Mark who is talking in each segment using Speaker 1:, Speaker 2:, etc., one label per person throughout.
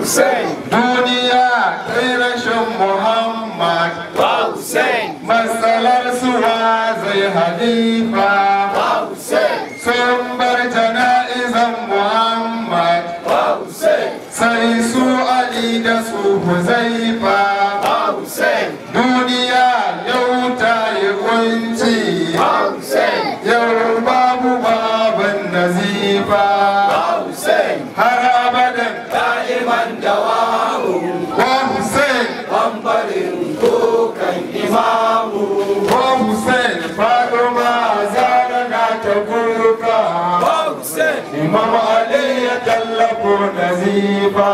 Speaker 1: duniya kai rashin muhammad matsalar suwa zai halifa sun bar jana'izan muhammad sai su ali da su huzaifa duniya yau ta yi kunci yau babu baban nazifa har abadan wa hussein wa hussein fatima zara na ta kuka imam ali ya tallafo nazifa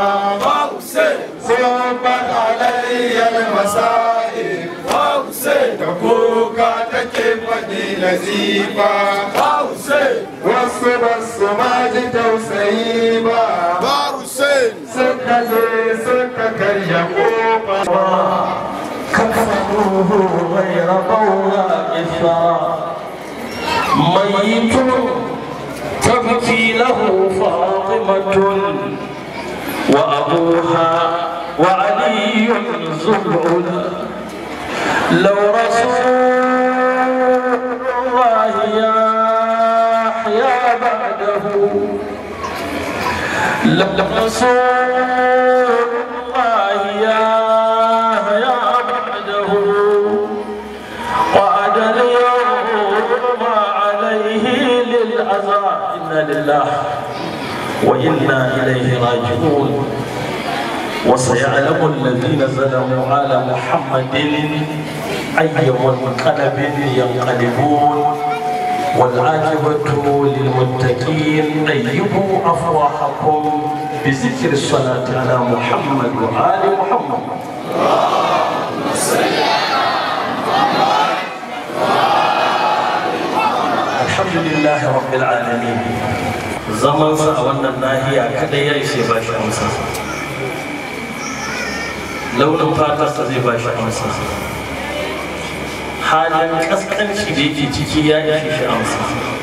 Speaker 1: صوبت علي المصائب da kuka take faɗi nazifa wasu ba su ma ji tausayi ba suka je suka karya kofa
Speaker 2: كفروه غير ضوء إثرا ميت تبكي له فاطمة وأبوها وعلي زهر لو رسول الله يحيا بعده لرسول الله يحيا بعده وعد اليوم عليه للأذى إنا لله وإنا إليه راجعون وسيعلم الذين ظلموا على محمد أي منقلب ينقلبون والعاقبة للمتقين أيبوا أفواهكم بذكر الصلاة على محمد وآل محمد الحمد لله رب العالمين zaman sa a wannan nahiya kada ya ishe ba shi amsa launin fatarsa zai ba shi amsa halin kaskanci da yake ciki ya ishe shi amsa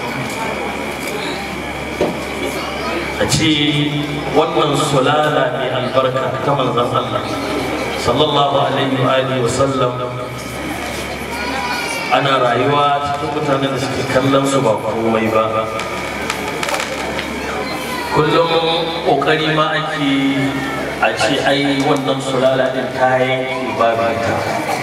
Speaker 2: a ce wannan sulala mai albarka ta manzan Allah sallallahu alaihi wa alihi wa sallam ana rayuwa cikin mutanen da suke kallon su ba komai ba kullum kokari ma ake a ce ai wannan sulala din ta yanke babu ta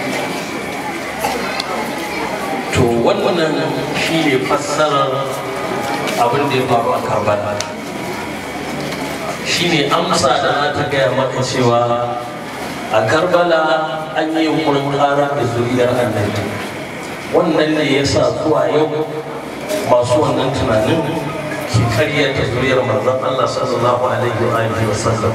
Speaker 2: to wannan shi ne fassarar abin da ya faru a karbala shi ne amsa da za ta gaya maka cewa a karbala an yi yunkurin ƙara da zuriyar annabi wannan ne ya sa zuwa yau masu wannan tunanin ke karyata zuriyar manzon Allah sallallahu alaihi wa alihi wa sallam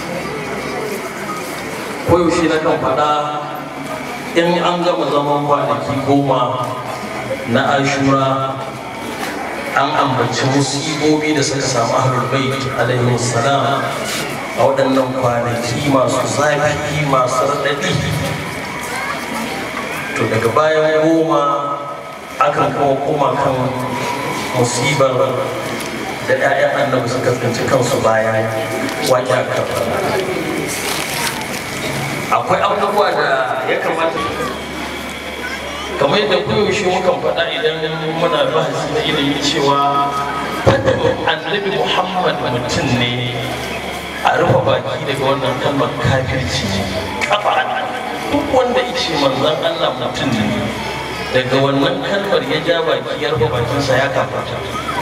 Speaker 2: koyaushe na kan faɗa in an gama zaman kwanaki goma na ashura an ambaci musibobi da suka samu ahlul bait alaihi salam a waɗannan kwanaki masu zafi masu raɗaɗi to daga bayan goma akan kuma koma kan musibar da 'ya'yan annabi suka tsinci kansu bayan waƙi a akwai abubuwa da ya kamata kamar yadda koyaushe mukan faɗa idan muna bahasi na ilimi cewa fadin annabi muhammad mutum ne a rufe baki daga wannan kalmar kafirci kafa duk wanda ice manzon allah mutum ne daga wannan kalmar ya ja baki ya rufe bakinsa ya kafarta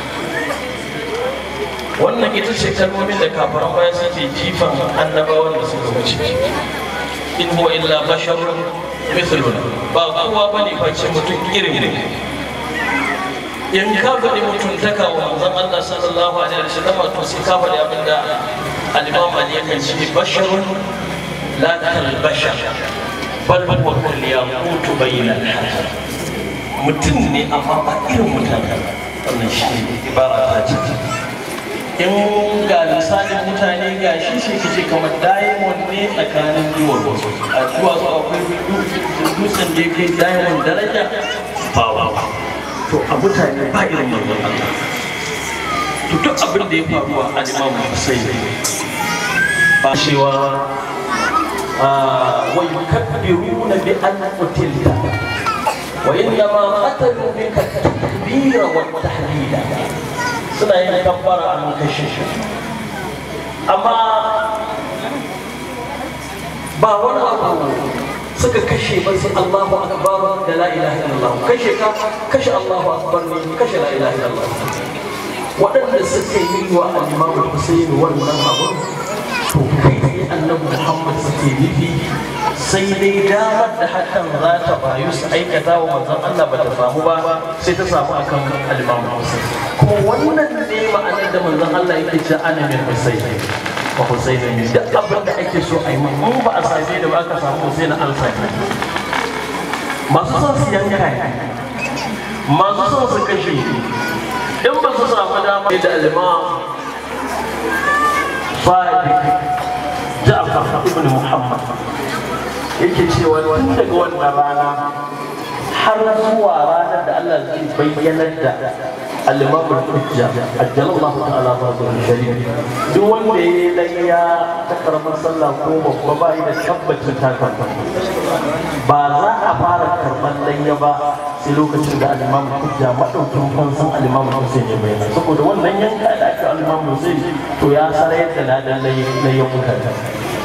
Speaker 2: wannan ita ce kalmomin da kafaran baya suke jifan annabawan da suka wuce in huwa illa basharun mithluna ba kowa bane face mutum irin ne in ka faɗi mutuntaka wa manzon Allah sallallahu alaihi wasallam to sai ka faɗi abinda al-Imam Ali yakan ce basharun la kal bashar bal huwa kal yaqut bayna al mutum ne amma ba irin mutane wannan shi ibara ta ce in ga misalin mutane ga shi sai ka ce kamar diamond ne tsakanin duwar wasu a duwatsu akwai dutsen da yake diamond daraja bawa to a mutane ba irin manzon Allah to duk abin da ya faru a alimamu Hussein ba cewa wa yukabbiruna bi an qutilta wa innama qatalu bika takbira wa tahlila suna yin kabbara an kashe shi amma ba wani abu suka kashe ba sai Allahu akbar da la ilaha illallah kashe ka kashe Allahu akbar ne kashe la ilaha illallah waɗanda suka yi wa al-Imam Hussein wannan abu to kai sai Annabi Muhammad suke nufi sai dai damar da hakan za ta bayu su aikata wa manzon Allah ba ta samu ba sai ta samu akan al-Imam Hussein kuma wannan ne ma'anar da manzon Allah yake cewa ana min Hussein ba Hussein ne duk abin da ake so a yi mun ba a same da ba aka samu Hussein an same masu son su yanka ne masu son su kashe in ba su samu dama da al-Imam Sadiq Ja'far ibn Muhammad yake cewa tun daga wannan rana har zuwa ranar da Allah zai bayyanar da al-imam al-hujja ajjalallahu ta'ala bazu sharif duk wanda ya layya ta karamar sallah ko babba ba da tabbacin ta karba ba za a fara karban layya ba sai lokacin da al-imam al-hujja madaukin fansan al-imam Hussein ya bayyana saboda wannan yanka da aka al-imam Hussein to ya sarai da ladan layyan mutane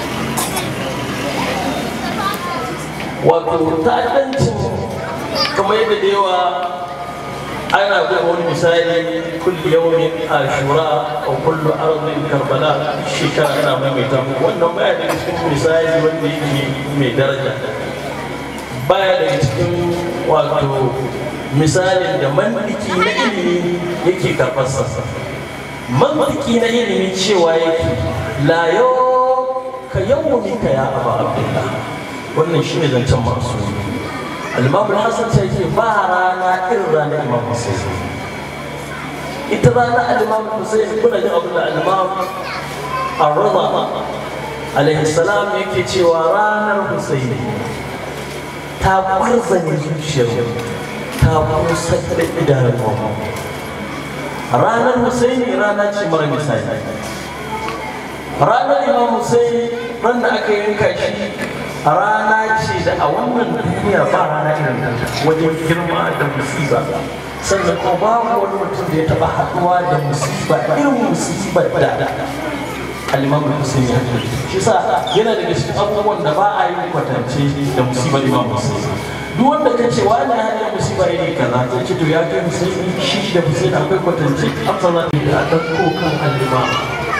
Speaker 2: wato ta'addancin kamar yadda da yawa ana buga wani misali kulli yawmin ashura wa kullu ardin karbala shekara ana maimaita wannan baya daga cikin misali wanda yake mai daraja baya daga cikin wato misalin da mantiki na ilimi yake karfarsa mantiki na ilimi cewa yake la yau ka yawmika ya aba abdullah wannan shi ne zancen masu alimamu hassan sai ce ba rana irin ranar imam hussein ita rana alimamu hussein kuna jin abin da alimamu arraba alaihi salam yake cewa ranar hussein ta kwarzane zuciyar ta kusa da idanun ranar hussein rana ce mara misali ranar imam hussein ran da aka yanka shi rana ce da a wannan duniya ba rana irin ta wajen girma da musiba sannan ko babu wani mutum da ya taba haduwa da musiba irin musibar da al-imam Hussein ya shi sa yana daga cikin abubuwan da ba a yi kwatance da musibar imam Hussein duk wanda ka ce wani hanyar musiba iri kaza zai ce to ya kai Hussein shi da Hussein akwai kwatance amsa za ta yi a ɗauko kan al-imam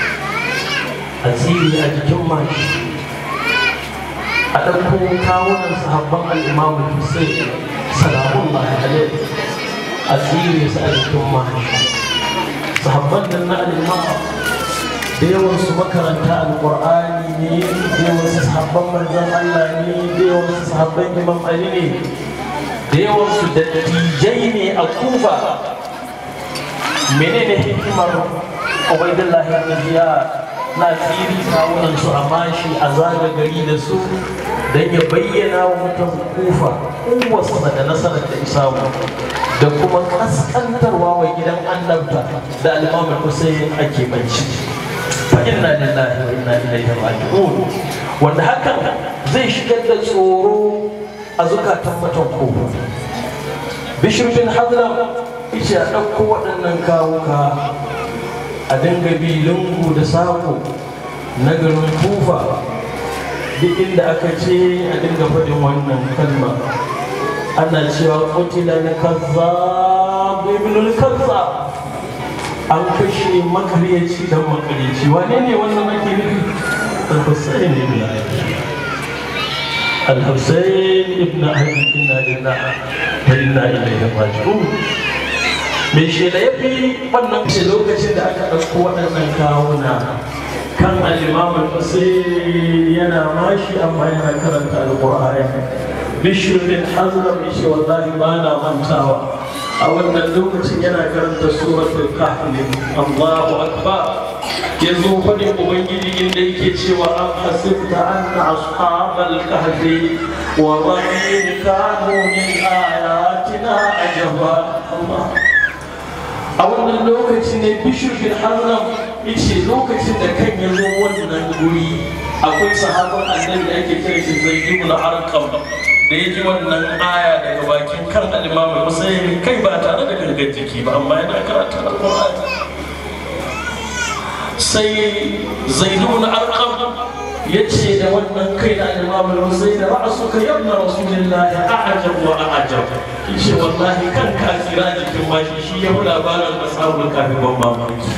Speaker 2: asiri a jikin mashi a ɗauko kawunan sahabban al'imamu Hussein salamun alaihi a tsire su a jikin mahashi sahabban nan na al'imamu da yawansu makaranta alƙur'ani ne da yawansu sahabban manzan Allah ne da yawansu sahabban imam Ali ne da yawansu dattijai ne a kufa menene hikimar Ubaidullahi ibn Ziyad na tsiri kawunan su a mashi a zaga gari da su don ya bayyana wa mutum kufa kowace da nasarar da isamu da kuma kaskantarwa wa gidan annabta da alimamin Hussein ake banci fa inna lillahi wa inna ilaihi raji'un wanda hakan zai shigar da tsoro a zukatan mutum ko bishir bin hadram yace a ɗauko waɗannan kawuka a dinga bi lungu da sako na garin kufa duk inda aka ce a dinga faɗin wannan kalma ana cewa kutila na kazzab ibnul kazzab an kashe makaryaci dan makaryaci wane ne wannan ake nufi al-husayn ibn ali al-husayn ibn ali inna lillahi wa inna ilaihi raji'un me shi da yafi wannan ce lokacin da aka ɗauko waɗannan kawuna kan al-imam al-husayn yana mashi amma yana karanta al-qur'ani bishir bin hazram yace wallahi ba na mantawa a wannan lokacin yana karanta suratul kahf Allahu akbar yanzu fadin ubangiji inda yake cewa an hasibta anna ashabal kahfi wa rahim kanu min ayatina ajaba Allah a wannan lokaci ne bishir bin hazram yace lokacin da kan ya zo wannan guri akwai sahabban annabi da ake kira shi zai ibn arqam da ya ji wannan aya daga bakin kan al-imam Husayn kai ba tare da gangan jiki ba amma yana karatu al-Qur'ani sai zaidun arqam ya ce da wannan kai da al-imam Husayn ra'suka yabna rasulillahi a'jab wa a'jab yace wallahi kan ka kira jikin mashi shi ya labarin ashabul kafi ban mamaki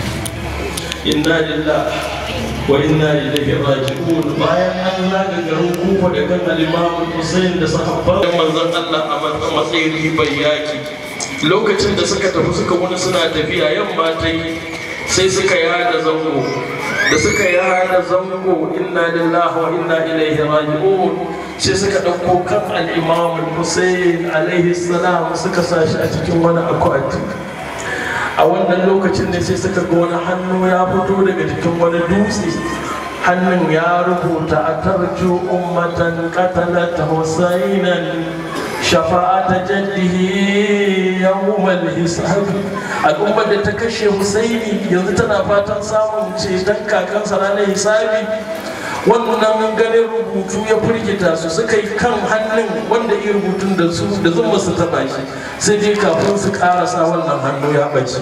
Speaker 2: inna lillahi wa inna ilaihi raji'un bayan an zaga garin kufa da kan al-imam Hussein da sahabban manzon Allah a matsayin ribar yaki lokacin da suka tafi suka wani suna tafiya yamma ta yi sai suka yada zango da suka yada zango inna lillahi wa inna ilaihi raji'un sai suka ɗauko kan al-imam Hussein alaihi salam suka sa shi a cikin wani akwati a wannan lokacin ne sai suka ga wani hannu ya fito daga jikin wani dutse hannun ya rubuta a tarju ummatan qatalat husainan shafa'ata jaddihi yawmal hisab al'ummar da ta kashe husaini yanzu tana fatan samun ceton kakansa ranar hisabi wannan ganin rubutu ya firgita su suka yi kan hannun wanda iya rubutun da su da zuma su taba shi sai dai kafin su karasa wannan hannu ya bace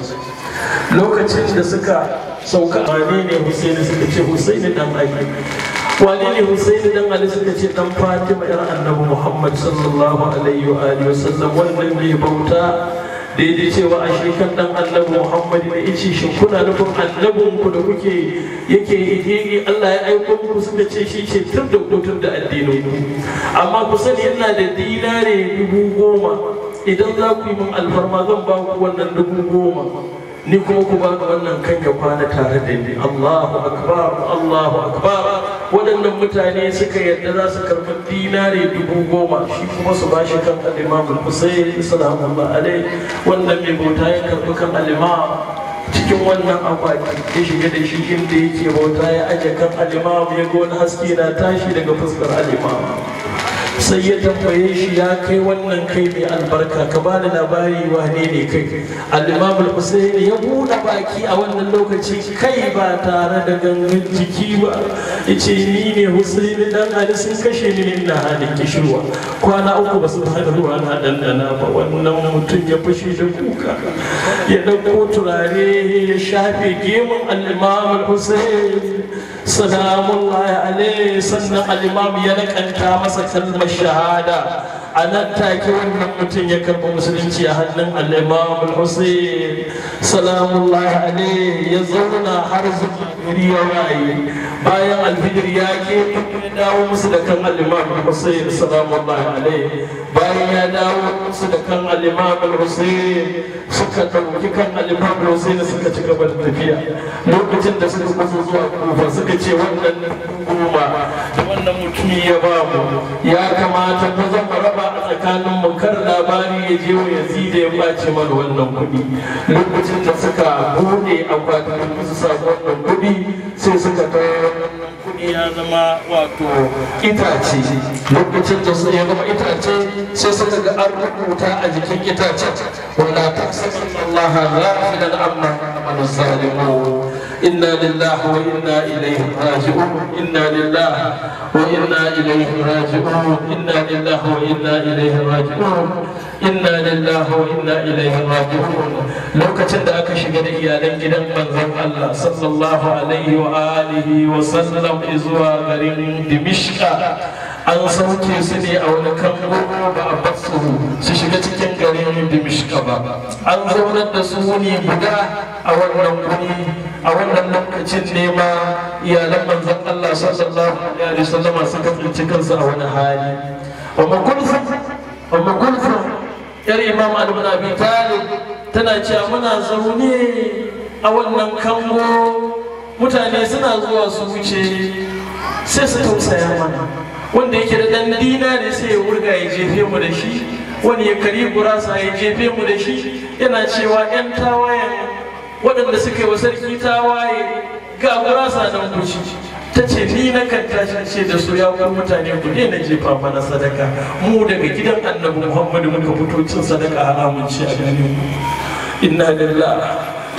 Speaker 2: lokacin da suka sauka wane ne husaini suka ce husaini dan ali wane ne husaini dan ali suka ce dan fatima yar annabi muhammad sallallahu alaihi wa alihi wasallam wannan mai bauta da ya cewa a shekan dan annabi muhammad da ya ce shi kuna nufin annabin ku da kuke yake yake Allah ya aiko muku suka ce shi ce tur da tur da addinin ku amma ku sani ina da dinare dubu goma idan za ku yi min alfarma zan ba ku wannan dubu goma ni kuma ku ba wannan kan ya kwana tare da ni Allahu akbar Allahu akbar waɗannan mutane suka yarda za su karɓi dinare dubu goma shi kuma su ba shi kan al-imam al-Husayn sallallahu alaihi wannan mai bauta ya karɓi kan al-imam cikin wannan akwati ya shiga da shi inda yake bauta ya aje kan al-imam ya ga wani haske na tashi daga fuskar al-imam sai ya tambaye shi ya kai wannan kai mai albarka ka ba da labari wane ne kai al-imam al-husayn ya buɗe baki a wannan lokaci kai ba tare da gangan jiki ba yace ni ne husayn dan ali sun kashe ni ina halin kishirwa kwana uku ba su fara ruwa na dandana ba wannan mutum ya fashe da kuka ya dauko turare ya shafe gemun al-imam al-husayn salamullahi alaihi sannan al-imam ya nakanta masa kalmar shahada a nan take wannan mutum ya karɓi musulunci a hannun al-imam al-husayn salamullahi alaihi ya zauna har zuwa gari ya waye bayan alfijir ya ke ya dawo musu da kan al-imam al-husayn salamullahi alaihi bayan ya dawo musu da kan al-imam al-husayn suka ɗauki kan al-imam al-husayn suka ci gaba da tafiya lokacin da suka kusa zuwa kufa suka ce wannan goma da wannan mutumi ya ba mu ya kamata mu zama raba a tsakanin mu kar labari ya je wa yazida ya ɓace mana wannan kuɗi lokacin da suka buɗe akwatin su samu wannan kuɗi sai suka kai wannan kuɗi ya zama wato itace lokacin da ya zama itace sai suka ga an rubuta a jikin itacen wala tahsabanna Allah ghafilan amma amalu zalimun inna lillahi wa inna ilaihi raji'un inna lillahi wa inna ilaihi raji'un inna lillahi wa inna ilaihi raji'un inna lillahi wa inna ilaihi raji'un lokacin da aka shiga da iyalan gidan manzon Allah sallallahu alaihi wa alihi wa sallam zuwa garin Dimishka an sauke su ne a wani kango ba a basu su shiga cikin garin Dimishka ba an zaunar da su ne guda a wannan guri a wannan lokacin ne ma iyalan manzon Allah sallallahu alaihi wa sallama suka tsinci kansu a wani hali wa makulfu wa makulfu yar imam ibn abi talib tana cewa muna zaune a wannan kango mutane suna zuwa su wuce sai su tausaya mana wanda yake da dan dinari sai ya wurga ya jefe mu da shi wani ya kari gurasa ya jefe mu da shi yana cewa yan tawayen waɗanda suka yi wa sarki tawaye ga gurasa nan kuci ta ce ni na kan tashi ce da su ya kuma mutane ku na jefa mana sadaka mu daga gidan annabi muhammadu muka fito cin sadaka haramun ce a gare mu inna lillahi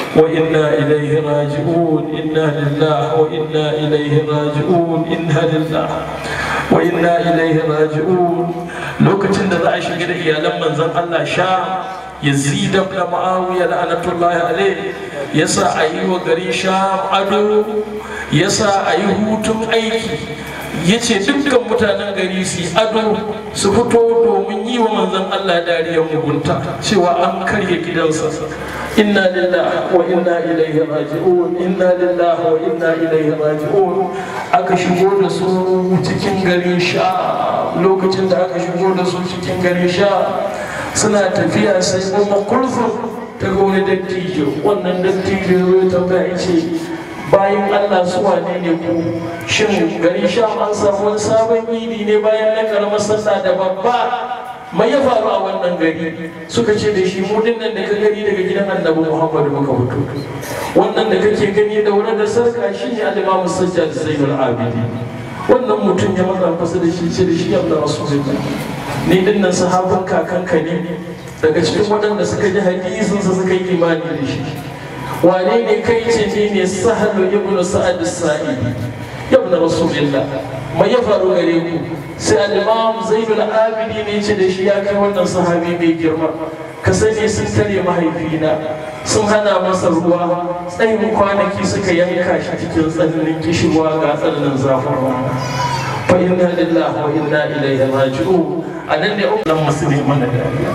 Speaker 2: وإنا إليه راجعون إنا لله وإنا إليه راجعون إنا لله وإنا إليه راجعون لوكتين da za a shiga da iyalan manzon Allah sha yazid ibn muawiya la'anatullahi alayhi yasa a yi wa gari sha ado yasa a yi hutun aiki yace dukkan mutanen gari su ado su fito domin yi wa manzon Allah dariyar mugunta cewa an karya gidansa inna lillahi wa inna ilaihi raji'un inna lillahi wa inna ilaihi raji'un aka shigo da su cikin garin sha lokacin da aka shigo da su cikin garin sha suna tafiya sai kuma kurfin ta ga wani dattijo wannan dattijo ya tambaya ce bayan Allah su wane ne ku shin gari sha an samu wani sabon yidi ne bayan na karamar sallah da babba mai ya faru a wannan gari suka ce da shi mu nan da ka gani daga gidan annabi Muhammadu muka fito wannan da kake gani da wurin da sarka shine al-Imam Sajjad Zainul Abidin wannan mutum ya maza fasa da shi ce da shi Allah Rasulullah ni din nan sahabin kakanka ne daga cikin waɗanda suka ji hadisinsa suka yi imani da shi wane ne kai ce ni ne sahalu ibnu sa'ad as-sa'idi ibn rasulillah mai ya faru gare ku sai al-imam zainul abidi ne ce da shi ya kai wannan sahabi mai girma ka sani sun tare mahaifina sun hana masa ruwa tsayin kwanaki suka yanka shi cikin tsananin kishirwa ga tsananin zafin rana fa inna lillahi wa inna ilaihi raji'un a nan ne umman musulmi mana dariya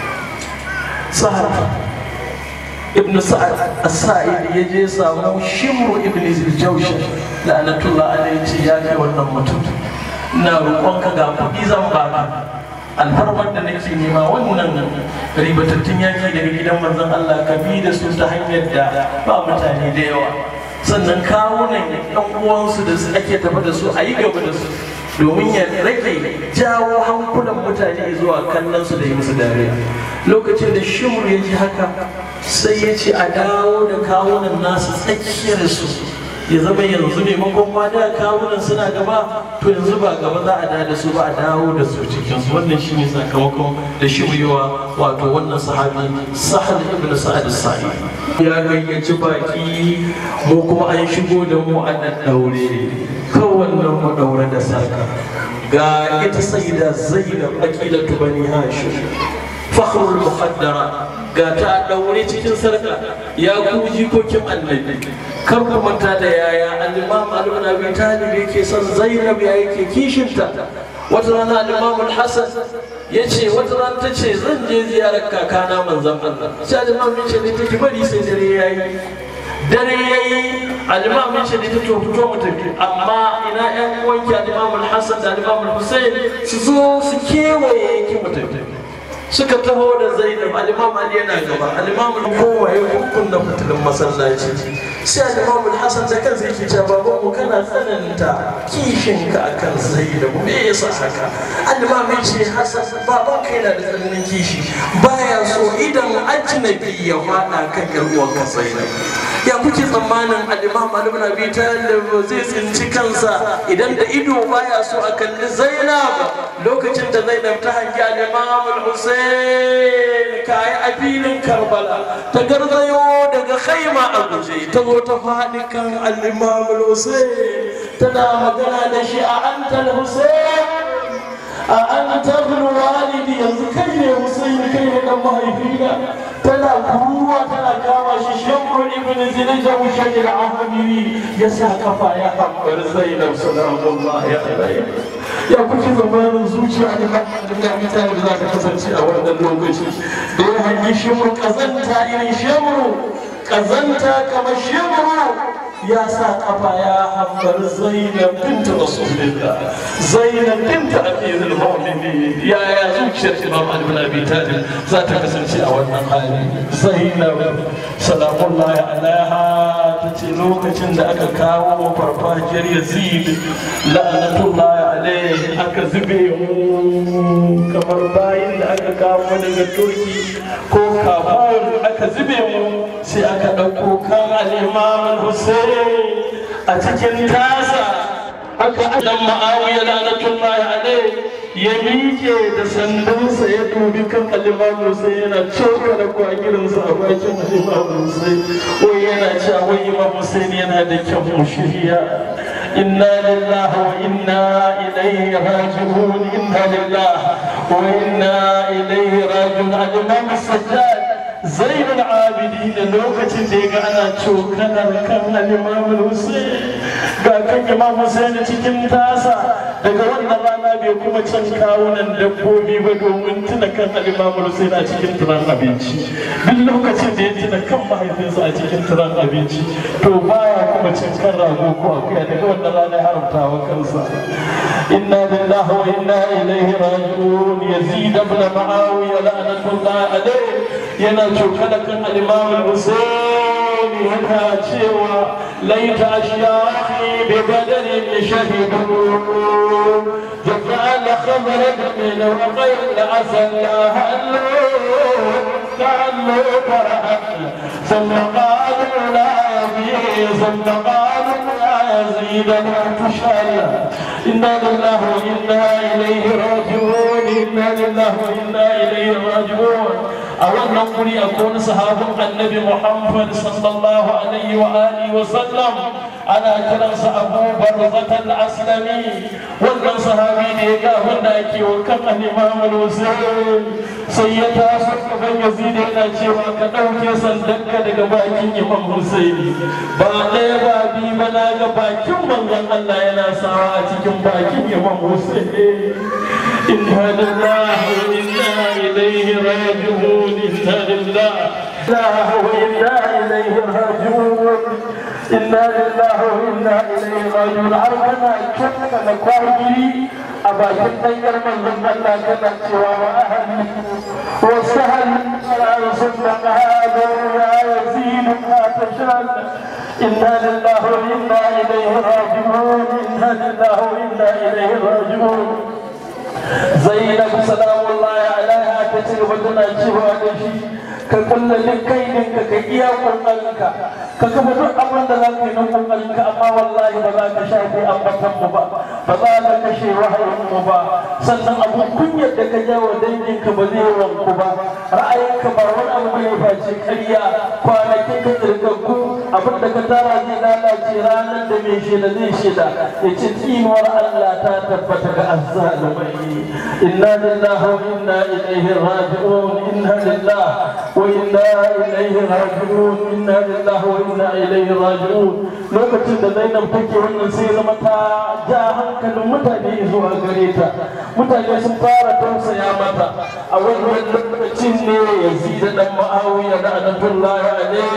Speaker 2: sahaba ibn sa'ad as-sa'id ya je samu shimru ibn ziljawsh la'anatullah alayhi ce ya kai wannan mutum ina roƙonka ga kuɗi zan baka alfarmar da nake nema wannan ribatattun yaki daga gidan manzon Allah ka bi da su ta hanyar da ba mutane da yawa sannan kawunan ɗan uwansu da su ake tafi da su a yi gaba da su domin ya rage jawo hankulan mutane zuwa kallon su da yi musu dariya lokacin da shimur ya ji haka sai ya ce a dawo da kawunan nasu tsakiyar su ya zama yanzu maimakon ma da kawunan suna gaba to yanzu ba gaba za a da su ba a dawo da su cikin su wannan shi ne sakamakon da shiryewa wato wannan sahabi sahal ibn sa'ad sa'i ya gayyaci baki mu kuma an shigo da mu a daddaure kowannen mu daure da sarka ga ita sayyida zainab aqilatu bani hashim fakhrul muqaddara ga ta daure cikin sarka ya ku jikokin annabi kar ku manta da yaya al-imam al-ibn abi talib yake son zainab ya yake kishinta wata rana al-imam al-hasan yace wata rana tace zan je ziyarar kakana manzon Allah sai al-imam ya ce take bari sai dare yayi dare yayi al-imam ya ce ta to fito mu tafi amma ina ƴan uwanki al-imam al-hasan da al-imam al-husayn su zo su kewaye ki mu tafi suka taho da zainab al-imam ali yana gaba al-imam kowa ya kunkunna fitilin masallaci sai al-imam al-hasan da kansa yake cewa baban mu kana tsananta kishin ka akan zainab me yasa haka al-imam ya ce hasan baban ka yana da tsananin kishi baya so idan ajnabi ya fada kan yar uwanka zainab ya kuke tsammanin al-imam ali ibn abi talib zai tsinci kansa idan da ido baya so a kalli zainab lokacin da zainab ta hangi al-imam al-husayn Hussein kayi a filin Karbala ta garzayo daga khaima a guje ta zo ta faɗi kan al-Imam Hussein tana magana da shi a antal Hussein a antal walidi yanzu kai ne Hussein kai ne dan mahaifina tana kuruwa tana kama shi shamru ibn zinja mushajir al-ahmiri ya sa kafa ya hambar Zainab sallallahu alaihi ya kuke zamanin zuciya da da mutane da za ta kasance a wannan lokaci da ya hanyi shimur kazanta irin shimuru kazanta kamar shimuru ya sa kafa ya hambar zainab binta rasulillah zainab binta amirul mu'minin ya ya zuciyar imam ali bin abi talib za ta kasance a wannan hali zainab salamullahi alaiha ta ce lokacin da aka kawo farfajiyar yazid la'anatullahi alaihi aka zube mu kamar bayin da aka kawo daga turki ko kabul aka zube mu sai aka ɗauko kan al'imam hussein a cikin tasa aka adam ma'awiya la'anatullahi alaihi
Speaker 3: ya miƙe da sandansa ya dubi kan alimamu sai yana coka da kwagirinsa a bakin alimamu sai wai yana cewa wai imam Hussein yana da kyan shirya inna lillahi wa inna ilaihi raji'un inna lillahi wa inna ilaihi raji'un al-imam sajjad zainul abidin lokacin da ya ga ana cokanar kan al-imam Hussein ga kan imam Hussein cikin tasa daga wannan rana bai kuma can kawunan dabbobi ba domin tuna kan al-imam Hussein a cikin turan abinci duk lokacin da ya tuna kan mahaifinsa a cikin turan abinci to baya kuma cin kan rago ko akuya daga wannan rana ya haramta wa kansa inna lillahi wa inna ilaihi raji'un yazid ibn muawiya la'natullahi alayhi yana cokala kan al-imam Hussein yana cewa laita ashyahi bi badarin shahidu جعل خبر من وغير العسل هلو كأنه فرحت ثم قالوا لا يزيد ثم قالوا لا يزيد لا تشهد إنا لله وإنا إليه راجعون إنا لله وإنا إليه راجعون أولا نقول أكون صحاب النبي محمد صلى الله عليه وآله وسلم ana kiransa abu barzatan aslami wannan sahabi ne ga wanda ake wa kan al-imam al-husayn sai ya taso gaban yazid yana cewa ka dauke sandanka daga bakin imam husaini ba ɗaya ba bi ba na ga bakin manzon Allah yana sawa a cikin bakin imam husaini inna lillahi wa inna ilaihi raji'un inna lillahi wa inna ilaihi raji'un inna lillahi wa inna ilaihi raji'un har kana kanka da kwagiri a bakin ɗanyar manzon Allah kana cewa wa ahli wa sahal ala sunna hada ya yazid ma tashal inna lillahi wa inna ilaihi raji'un inna lillahi wa inna ilaihi raji'un zainab salamullahi alaiha ta ci gaba tana cewa da shi ka kulla duk kaidinka ka iya kokarinka ka kafa duk abin da za ka yi na kokarinka amma wallahi ba za ka shafe ambatan mu ba ba za ka kashe wahayin mu ba sannan abun kunyar da ka jawo danginka ba zai wanku ba ra'ayinka ba wani abu bai face ƙarya kwanakin ka tsirgaggu abin da ka tara zai lalace ranar da mai shaida zai shaida ya ce tsinuwar Allah ta tabbata ga azzalumai inna lillahi wa inna ilaihi raji'un inna lillahi وإنا إليه راجعون إنا لله وإنا إليه راجعون lokacin da Zainab take wannan sai zama ta ja hankalin mutane zuwa gare ta mutane sun fara tausaya mata a wannan lokacin ne Yazid dan Muawiya da Anatullahi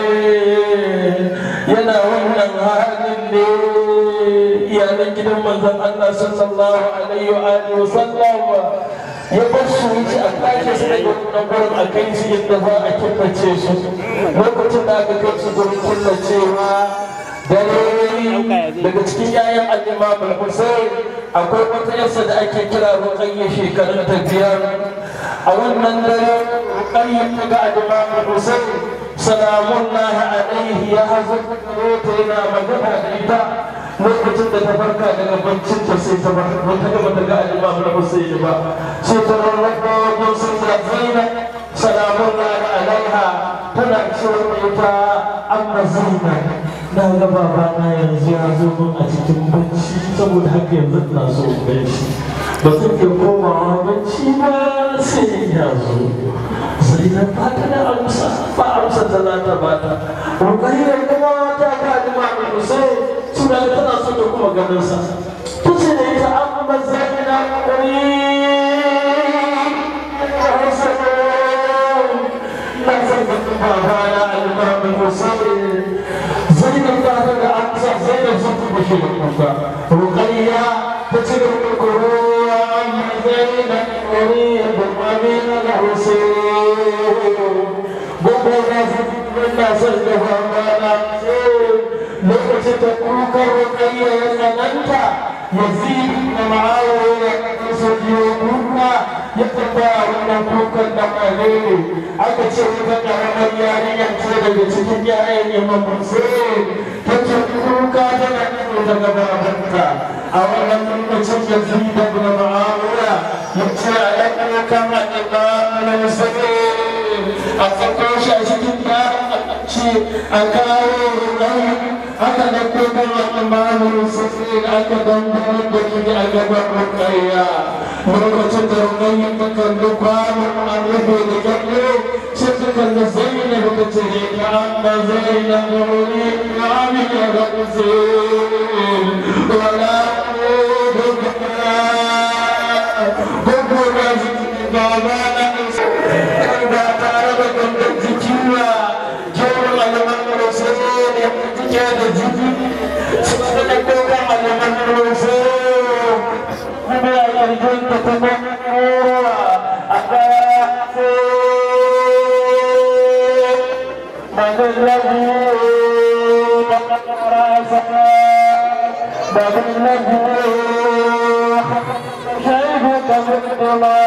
Speaker 3: alaihi yana wannan halin ne iyalan gidan manzon Allah sallallahu alaihi wa alihi wa sallam ya bar su wuce a kashe su daga wannan gurin a kai su yadda za a killace su lokacin da aka kai su gurin killacewa dare daga cikin yayan al-imam al-husayn akwai wata yasa da ake kira ruqayya shekarun ta biyar a wannan dare ruqayya ta ga al-imam al-husayn salamun lahi alaihi ya hazo ta yana magana da ita lokacin da ta farka daga bancin ta sai ta bar wata gaba daga al-imam al-husayn ba sai ta rarraba wajen sun da zainab salamun lahi alaiha tana cewa ita amma zainab na ga babana yanzu ya zo min a cikin bacci saboda haka yanzu ina so in gan shi ba zan iya komawa bacci ba sai ya zo sai na ba ta da amsa ba amsa ta za ta ba ta rukayyar kuma ta ka ji ma mai sai suna da tana so ta kuma ganin sa ta ce da ita amma zaina kuri na san da babana al-imam Hussein zainab ta ta da amsa zainab sun kuma shi da kuka rukayya ta ci da kuruwa amma zainab kuri da amina da Hussein gobe na san na san da babana lokacin da kukar rukayya ya tsananta yazid da ma'awiya ya su biyo kuka ya tambaya wannan kukan da kare aka ce wata karamar yarinyar ce daga cikin yayan imam hussein ta ce kuka tana nufin daga babanta a wannan lokacin yazid da ma'awiya kan al'imamu sai a tsakon shi a cikin ta ce a kawo rai aka da kuma al'imamu sai aka dangar da shi a gaban rukaiya lokacin da rukaiya ta kalli kwanon an rufe da kallo sai ta kalli zainab ta ce ka amma zainab wani amin ya ga usul wala ba tare da gangan jiki ba jawar alamun rasul ya ke da jiki suna da kokan alamun rasul kuma ya yarjin ta kuma a kaya Mother love you, Mother love you, شايفك بالدماء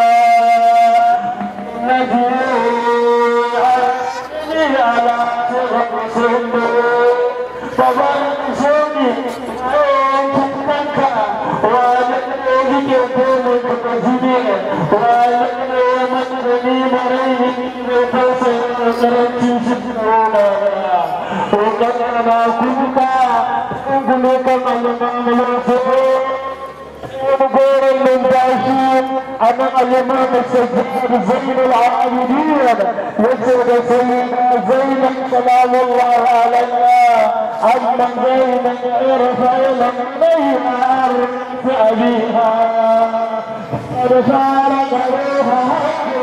Speaker 3: أنا الإمام السجاد زين العابدين وسيد سيدنا زينب سلام الله عليها أما زينب عرف إلى عليها عرف أبيها قد فارق روحها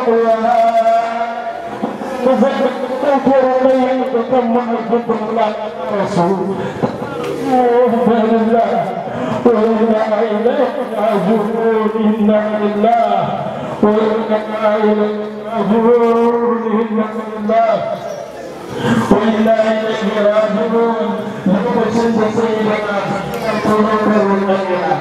Speaker 3: وزينب تذكر لي تسمى الذكر الله رسول الله وإنا إليه راجعون إنا لله وإنا إليه راجعون إنا لله وإنا إليه راجعون لوكسن سيدنا قلوب الأولياء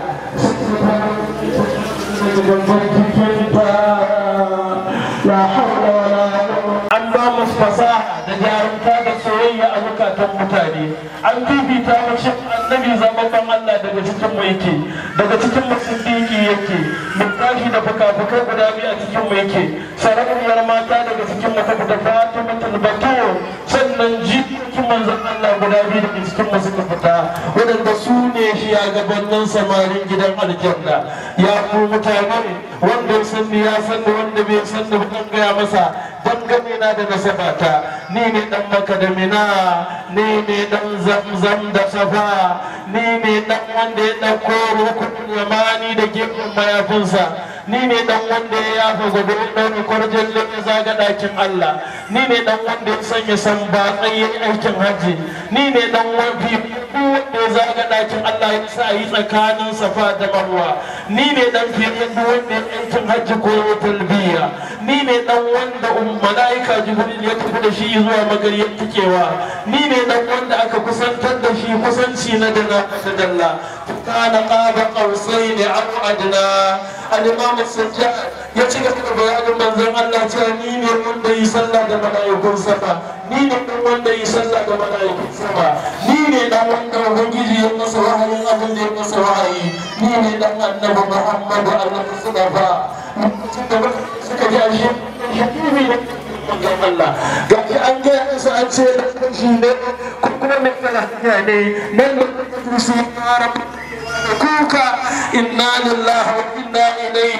Speaker 3: لا حول ولا قوة an ba mu fasaha da jarumta da soyayya a zukatan mutane an bibita mu shi annabi zababban Allah daga cikin mu yake daga cikin mu siddiqi yake mutashi da fuka-fukai guda biyu a cikin mu yake sarauniyar mata daga cikin mu ta da Fatimatul Batul sannan jikokin manzon Allah guda biyu daga cikin mu suka fita wadanda su ne shi a gabanin samarin gidan aljanna ya ku mutane wanda ya san ya san wanda bai san da ban gaya masa dangane na da nasabata ni ne dan maka da mina ni ne dan zamzam da safa ni ne dan wanda ya dauko rukunin yamani da gefen mayafinsa ni ne dan wanda ya yafa gobe ɗaure kwarjan ya zaga ɗakin Allah ni ne dan wanda ya sanya samba tsayin aikin hajji ni ne dan wanda wanda ya zaga ɗakin Allah ya sa yi tsakanin safa da marwa ni ne dan fiye wanda ya aikin hajji ko talbiya ni ne dan wanda mala'ika jibril ya tafi da shi zuwa magariyar tikewa ni ne dan wanda aka kusantar da shi kusanci na dana da dalla kana qaba qausaini aw adna al-imam sajjad ya ci gaba da bayanin manzon Allah cewa ni ne wanda yi sallah da mala'ikun sama ni ne dan wanda yi sallah da mala'ikun sama ni ne dan wanda ubangiji ya masa wahayin abin da ya masa wahayi ni ne dan annabi Muhammadu alaihi wasallam suka ji ashe hakimi ne manzon Allah ga shi an gaya musu an ce da shi ne ko kuma mai lafiya ne nan da kuma su fara kuka inna lillahi wa inna ilaihi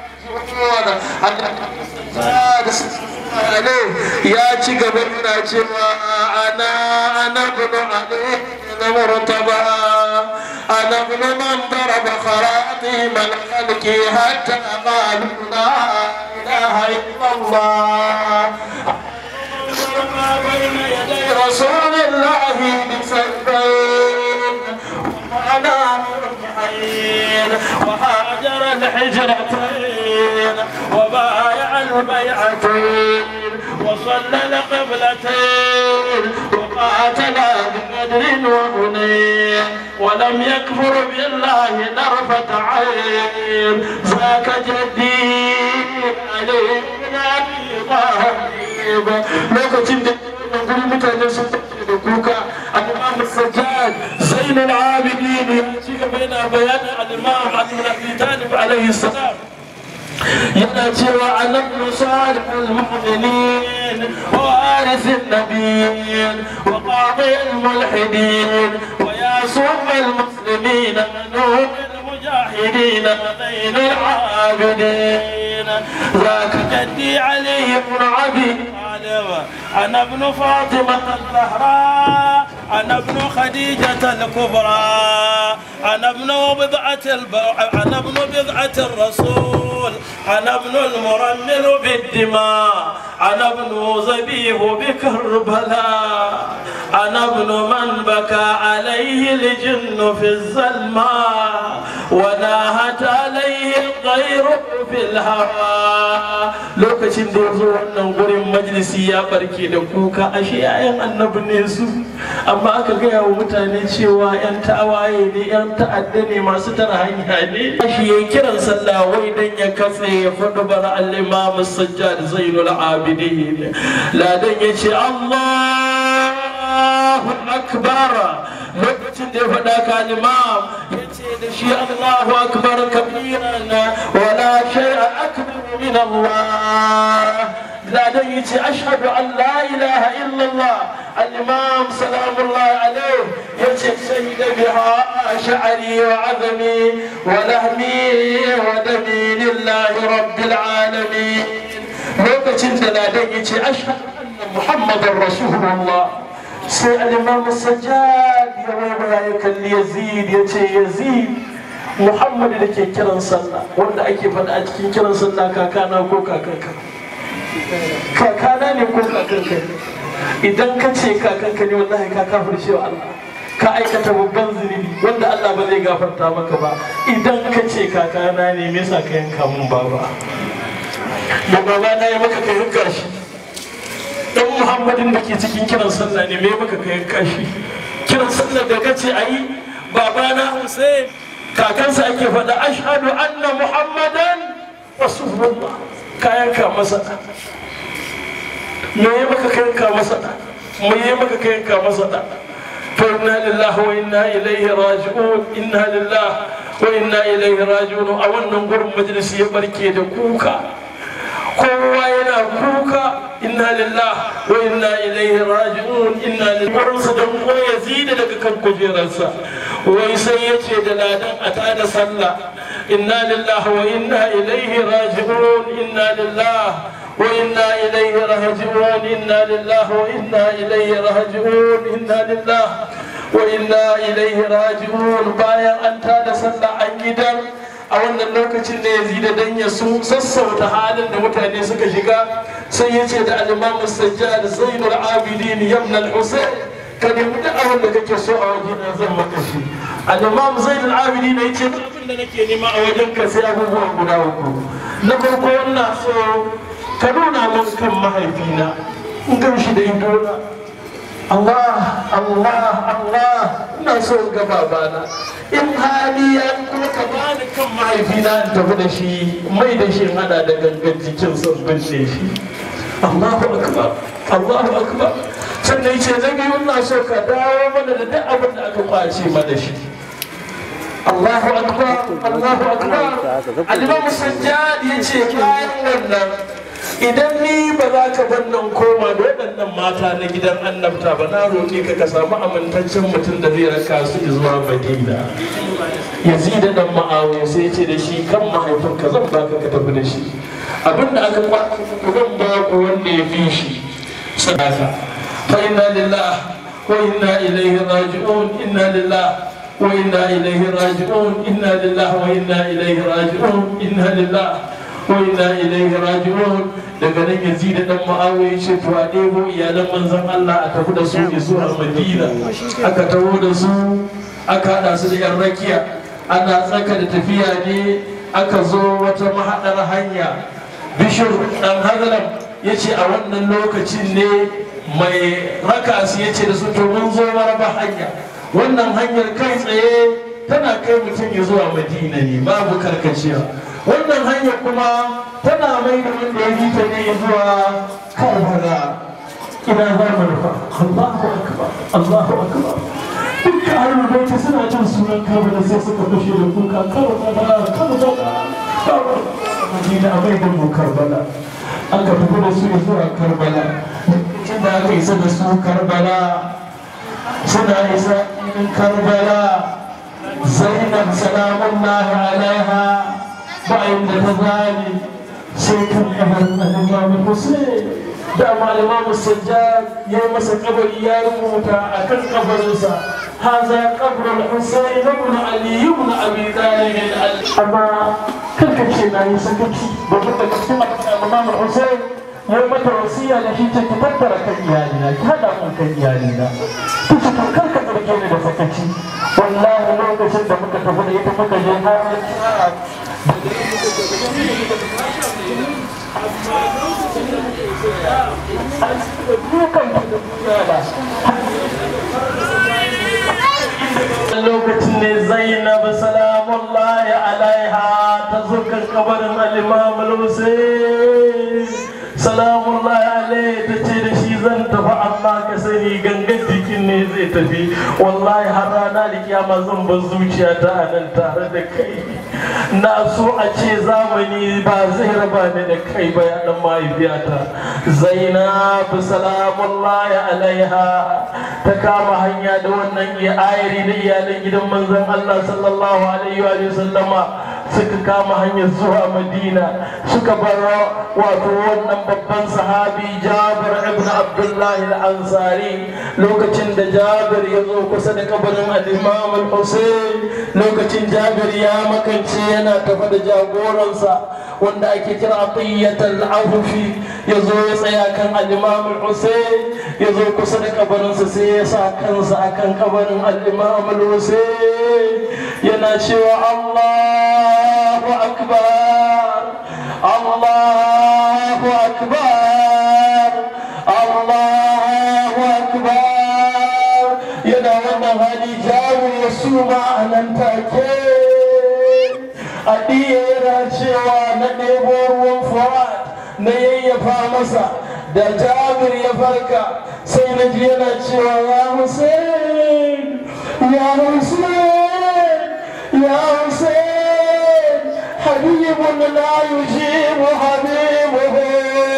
Speaker 3: ya ci gaba yana cewa ana ana bunu alaihi na murtaba ana bunu man daraba kharati man khalqi hatta qalu la ilaha illallah بين يدي رسول الله بسبين وانا الحين وهاجر الحجرتين وبايع البيعتين وصلى القبلتين وقاتل بقدر وهنين ولم يكفر بالله طرفة عين ذاك جدي علي بن ابي طالب lokacin da guri mutane sun tafi da kuka al-imam sajjad zain al-abidin ya ci gaba yana bayanin al-imam abdul abi talib alaihi salam yana cewa annabi salih al-mu'minin wa waris an-nabiyyin wa qadi al-mulhidin wa yasum al-muslimin nur المجاهدين بين العابدين ذاك جدي علي بن ابي طالب انا ابن فاطمه الزهراء انا ابن خديجه الكبرى انا ابن بضعه الب... انا ابن بضعه الرسول انا ابن المرمل بالدماء انا ابن زبيه بكربلاء انا ابن من بكى عليه الجن في الظلماء وناهت عليه الغير في الهوى lokacin da ya zo wannan gurin majalisi ya barke da kuka ashe yayan annabi ne su amma aka gaya wa mutane cewa yan tawaye ne yan ta'adda ne masu tara hanya ne shi ya kiran sallah wai dan ya katse ya faɗi bara al-imam sajjad zainul abidin ladan ya ce Allahu akbar lokacin da ya faɗa ka al-imam ya ce da shi Allahu akbar kabiran wala shay'a akbar min Allah ladan ya ce ashhadu an la ilaha illallah الإمام سلام الله عليه يجب شهد بها شعري وعظمي ولهمي ودمي لله رب العالمين لوكتين دلادين يجي أشهد أن محمد رسول الله سي الإمام السجاد يا ويبرايك اللي يزيد يجي يزيد محمد da ke kiran sallah wanda ake faɗa a cikin kiran sallah kakana ko kakanka kakana ne ko kakanka idan ka ce kakanka ne wallahi ka kafirce wa Allah ka aikata babban zunubi wanda Allah ba zai gafarta maka ba idan ka ce kakana ne me yasa ka yanka mun baba da baba na ya maka ka yanka shi dan Muhammadin da ke cikin kiran sallah ne me maka ka yanka shi kiran sallah da ka ce ayi baba na Hussein kakansa ake faɗa ashhadu anna Muhammadan rasulullah ka yanka masa me ya maka kanka masa da me ya maka kanka masa da fa inna lillahi wa inna ilaihi raji'un inna lillahi wa inna ilaihi raji'un a wannan gurin majalisi ya barke da kuka kowa yana kuka inna lillahi wa inna ilaihi raji'un inna lillahi sa dan ko yazida daga kan kujerarsa wai sai ya ce da ladan a tada sallah inna lillahi wa inna ilaihi raji'un inna lillahi وإنا إليه راجعون إنا لله وإنا إليه راجعون إنا لله وإنا إليه راجعون bayan an tada sallah an gidan a wannan lokacin da yazida dan ya su sassauta halin da mutane suka shiga sai ya ce da al-imam sajjad zainul abidin ibn al-husayn ka nemi duk abin da kake so a wajen nan zan maka shi al-imam zainul abidin ya ce duk abin da nake nema a wajen ka sai abubuwan guda uku na farko wannan so ka nuna min kan mahaifina in gan shi da idona Allah Allah Allah ina so in ga babana in hali ya kuma ka bani kan mahaifina in tafi da shi mai da shi hada da gangan jikin son binne shi Allahu akbar Allahu akbar sannan ce na biyu ina so ka dawo mana da duk abin da aka kwace mana shi Allahu akbar Allahu akbar Al-Imam Sajjad yace bayan wannan idan ni ba za ka bar nan koma da waɗannan mata na gidan annabta ba na roƙe ka ka samu amintaccen mutum da zai raka su zuwa madina yazid dan ma'awiya sai ce da shi kan mahaifinka zan baka ka tafi da shi abinda aka kwato zan ba ku wanda ya fi shi sadaka fa inna lillahi wa inna ilaihi raji'un inna lillahi wa inna ilaihi raji'un inna lillahi wa inna ilaihi raji'un inna lillahi wa inna ilaihi raji'un daga nan yazid dan ma'awiya ce to a ɗebo iyalan manzon Allah a tafi da su zuwa Madina aka taho da su aka haɗa su da yan rakiya ana tsaka da tafiya ne aka zo wata mahaɗar hanya bishir dan hazalam ya ce a wannan lokacin ne mai raka su ya ce da su to mun zo maraba hanya wannan hanyar kai tsaye tana kai mutum ya zuwa madina ne babu karkacewa wannan hanyar kuma tana mai da wanda ya ji ta ne zuwa karbala ina za mu rufa Allahu akbar Allahu akbar dukkan ahlul baiti suna jin sunan karbala sai suka fashe da kuka karbala karbala karbala madina ne a mai da mu karbala aka tafi da su zuwa karbala lokacin da aka isa da su karbala suna isa in karbala zainab salamullahi alaiha bayan da ta zali sai kan kamar alimamu hussein da malaman sajjad ya masa kabari ya rubuta a kan kabarinsa haza kabrul husayn ibn ali ibn abi talib amma kanka ce na yi sakaci da kuma da cikin imam husayn ya mata wasiya da shi ce ki tattara kan iyalina ki hada mun kan iyalina ki ce to kanka zarge ni da sakaci wallahi lokacin da muka tafi da ita muka je har lokacin ne zainab salamullahi alaiha ta zo kan kabarin al-imam al-husayn salamullahi alaihi ta ce da shi zan tafi amma ka sani gangan jikin ne zai tafi wallahi har rana da kiyama zan bar zuciya ta a nan tare da kai na so a ce zamani ba zai raba ni da kai ba ya dan mahaifiyata zainab salamullahi alaiha ta kama hanya da wannan iya ayari da iyalan gidan manzon Allah sallallahu alaihi wa sallama suka kama hanyar zuwa madina suka bar wato wannan babban sahabi jabir ibn abdullahi al-ansari lokacin da jabir ya zo kusa da kabarin al-imam al-husayn lokacin jabir ya makance yana tafa da jagoransa wanda ake kira atiyyat al-awfi ya zo ya tsaya kan al-imam al-husayn ya zo kusa da kabarinsa sai ya sa kansa akan kabarin al-imam al-husayn yana cewa Allahu akbar Allahu akbar Allahu akbar yana wannan hali jawo ya suma a nan take adiya yana cewa na ɗebo ruwan furat na yayyafa masa da jabir ya farka sai na ji yana cewa ya hussein ya hussein ya hussein habibun la yujibu habibuhu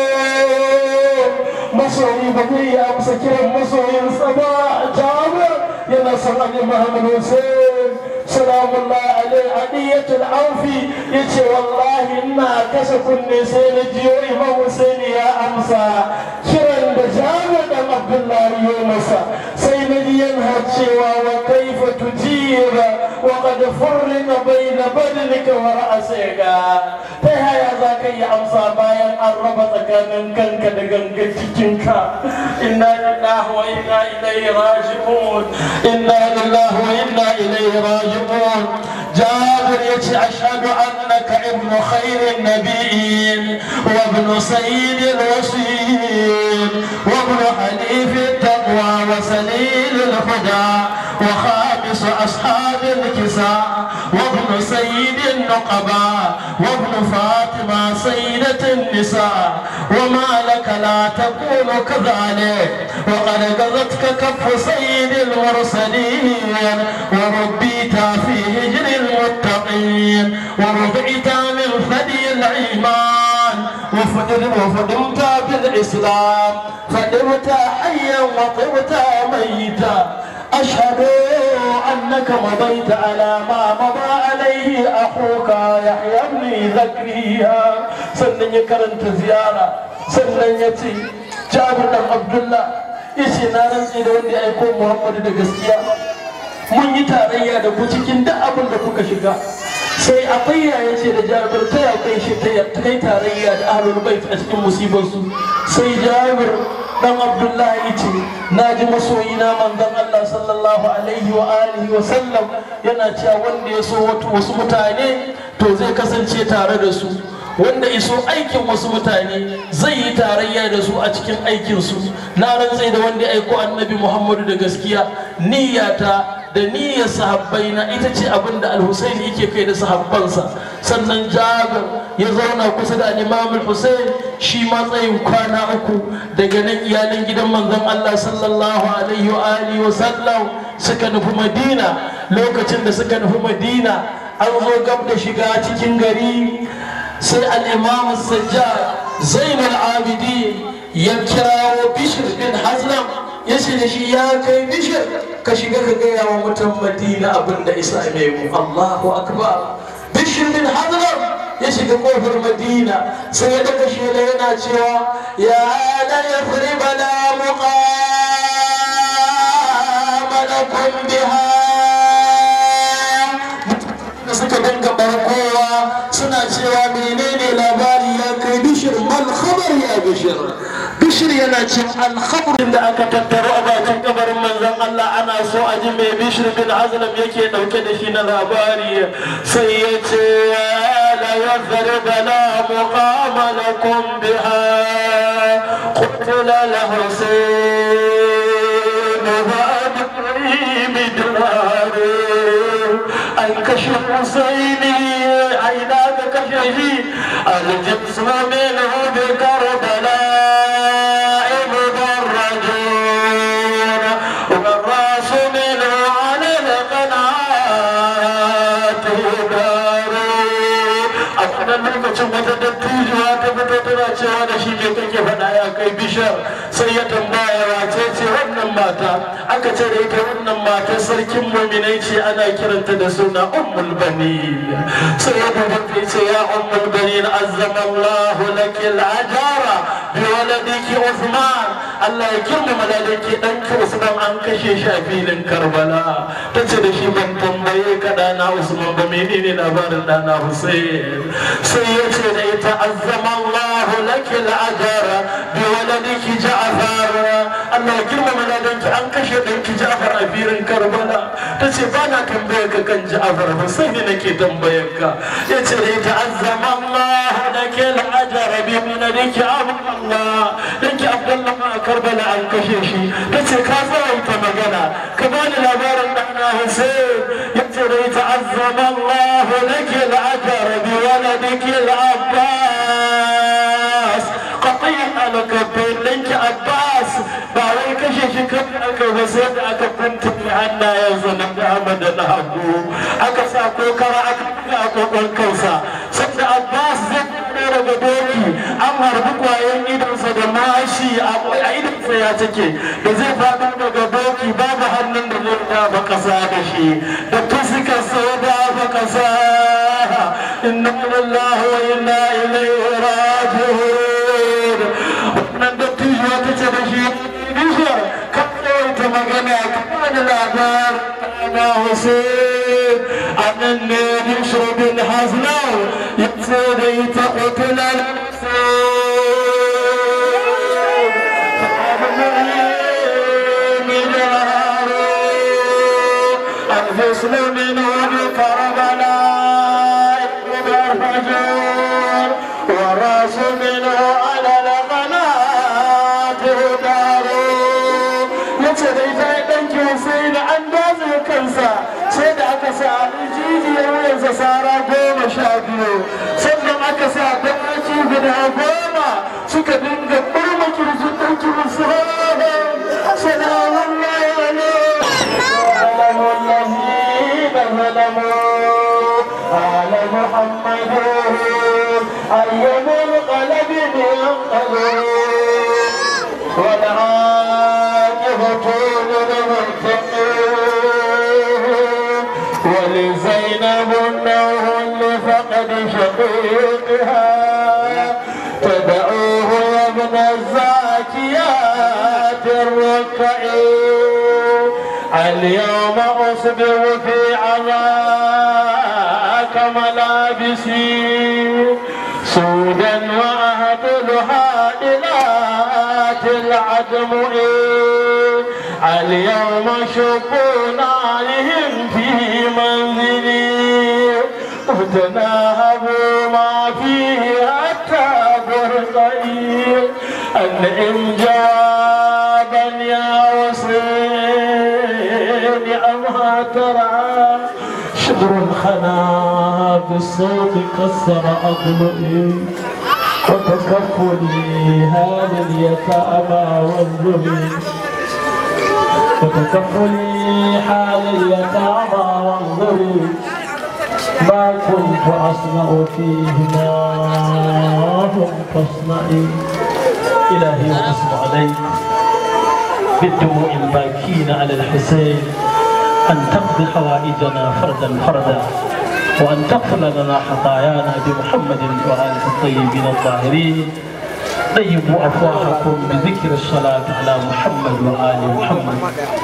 Speaker 3: masoyi ba zai yi amsa kiran masoyinsa ba jabir yana son ali muhammad hussein salamullahi alaihi hadiyatul aufi yace wallahi ina kasa kunne sai na jiyo imam hussein ya amsa kiran da jabir da abdullahi ya masa sai na ji yana cewa wa kaifa tujira wa qad furrina bayna badnika wa ra'sika ta yaya za ka yi amsa bayan an raba tsakanin kanka da gangan cikinka inna lillahi wa inna ilaihi raji'un inna lillahi wa inna ilaihi raji'un جابر يتي أشهد أنك ابن خير النبيين وابن سيد الوصيين وابن حليف التقوى وسليل الهدى وخامس أصحاب الكساء وابن سيد النقباء وابن فاطمة سيدة النساء وما لك لا تكون كذلك وقد غزتك كف سيد المرسلين وربيت في هجر المتقين ورفعت من ثدي الإيمان وفدمت وفدمت بالإسلام فدمت حيا وطبت ميتا أشهد أنك مضيت على ما مضى عليه أخوك يحيى بن زكريا سنن يكرنت زيارة سنن يتي جابر بن عبد الله yace na rantsi da wanda ya aiko Muhammadu da gaskiya mun yi tarayya da ku cikin duk abin da kuka shiga sai akwai ya ce da jabir ta ya kai shi ta kai tarayya da ahlul bait a cikin musibarsu sai jabir dan abdullahi ce na ji masoyina manzon Allah sallallahu alaihi wa alihi wa sallam yana cewa wanda ya so wasu mutane to zai kasance tare da su wanda iso aikin wasu mutane zai yi tarayya da su a cikin aikinsu na rantsai da wanda ya aiko annabi muhammadu da gaskiya niyyata da niyyar sahabbai na ita ce abin da al-husaini yake kai da sahabbansa sannan jabir ya zauna kusa da al-imam al-husain shi matsayin kwana uku daga nan iyalan gidan manzon Allah sallallahu alaihi wa alihi wa sallam suka nufi madina lokacin da suka nufi madina an zo gab da shiga cikin gari sai al'imamu sajjad zainul abidin ya kirawo bishir bin hazlam ya ce da shi ya kai bishir ka shiga ka gaya wa mutan madina abin da isa mai mu allahu akbar bishir bin hazlam ya shiga kofar madina sai ya daga shela yana cewa ya la yafriba la muqama lakum biha da suka dinga barkowa suna cewa menene labari ya kai bishir mal khabar ya bishir bishir yana cin alkhabarin da aka tattaro a bakin kabarin manzon Allah ana so a ji mai bishir bin azlam yake dauke da shi na labari sai ya ce la yadhrib la muqama lakum biha qutila la husayn wa adri midraru an kashe husaini aina ka kashe shi aljinsu minhu bi karbala مدرجون والراس منه على القناة دار أفضل lokacin wata dattijuwa ta fito tana cewa da shi me kake faɗa ya kai bishar sai ya tambaya wace ce wannan mata aka ce da ita wannan mata sarkin muminai ce ana kiranta da suna ummul bani sai ya duba ta ce ya ummul bani azzama Allahu laki al-ajara bi waladiki Uthman Allah ya girmama ladanki ɗanki Usman an kashe shi a filin Karbala ta ce da shi ban tambaye ka ɗana Usman ba menene labarin ɗana Hussein sai ya ce da ita azzama Allah laki al'ajara bi waladiki Ja'far Allah ya girmama ladanki an kashe ɗanki Ja'far a filin Karbala ta ce ba na tambaye ka kan Ja'far ba sai ne nake tambayar ka ya ce da ita azzama Allah laki al'ajara bi waladiki Abdullah danki Abdullah ma a Karbala an kashe shi ta ce ka tsawaita magana ka bani labarin ɗana Hussein ya ce da ita azzama Allah laki al'ajara bi waladiki al-Abbas qati'an al-kabbin danki Abbas ba wai kashe shi kan aka ba sai da aka kunta hannayensa na dama da na hagu aka sa kokara aka buga a kokon kansa sanda Abbas zai fito daga doki an harbi kwayan idonsa da mashi a idonsa ya take da zai faɗo daga doki babu hannun da zai dafa ƙasa da shi da fuskarsa ya dafa ƙasa inna lillahi wa inna ilaihi raji'un wannan dattijo ta ce da shi bishiyar ka ta magana ka bani labar na Hussein annan ne bishiyar bin Hasnau ya ce da ita ƙutular الحسن منه بكربلاء الفجر والراس منه على القناة دار yace da ita ya ɗanki sai da an dace kansa sai da aka sa jijiyar wuyansa sara goma sha biyu sannan aka sa dawaki guda goma suka dinga ɓurma kirjin ɗanki musu salamun الذين ظلموا آل محمد أي منقلب ينقلب والعاقبة للمتقين ولزينب النوم لفقد شقيقها تدعوه يا ابن الزاكيات الركعين اليوم أصبر في عذاك ملابسي سودا وأهدلها إلات العدم اليوم شكون عليهم في منزلي وتناهبوا ما فيه حتى برقعي أنعم جوابا يا وصيل أمها ترعى شبر الخنا بالصوت كسر أضلعي وتكفلي هذا اليتامى والذل وتكفلي حال اليتامى والذل ما كنت أصنع فيهما هم فاصنعي إلهي وأصب عليك بالدموع الباكين على الحسين أن تقضي حوائجنا فردا فردا وأن تغفر لنا خطايانا بمحمد وآله الطيبين الطاهرين طيبوا أفواهكم بذكر الصلاة على محمد وآل محمد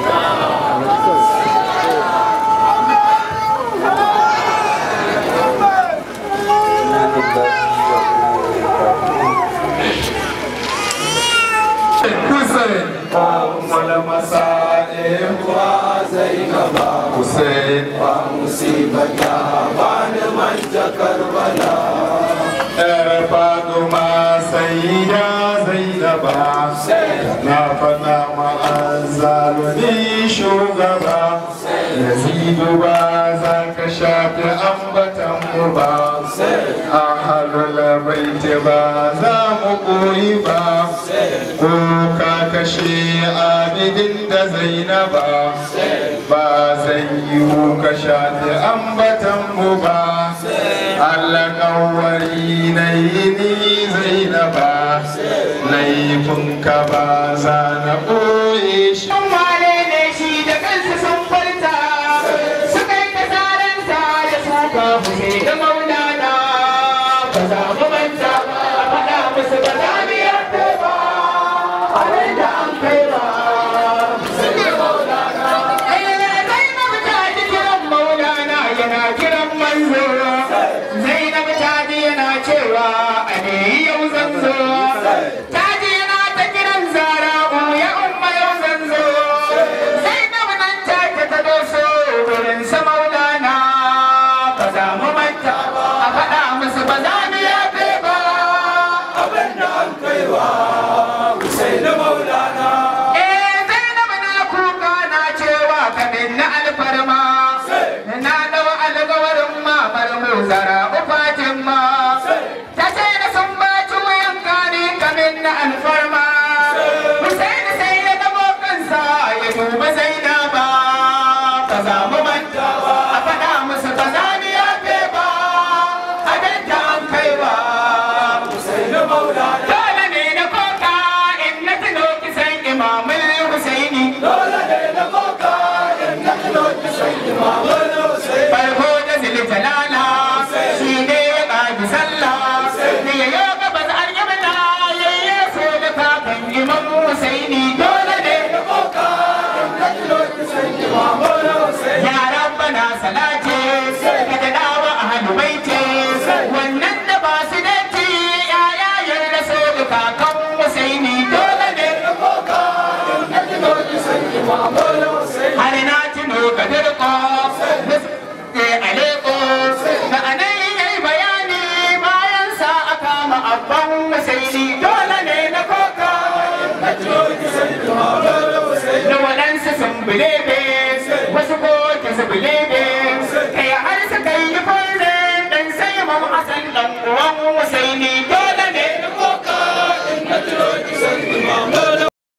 Speaker 1: Hussein wala masa'ib wa Zainaba Hussein wa musibata bani manja Karbala Yar Fatima Sayyida Zainaba na fada ma'azzaluni shugaba Yazidu ba za ka shafi ambatan mu ba Ahalul baiti ba za mu koyi ba ko ka kashe abidin da zainaba ba zai yiwu ka shafi ambatan mu ba Allah kawari na yi ni zainaba laifin ka ba za na ɓoye shi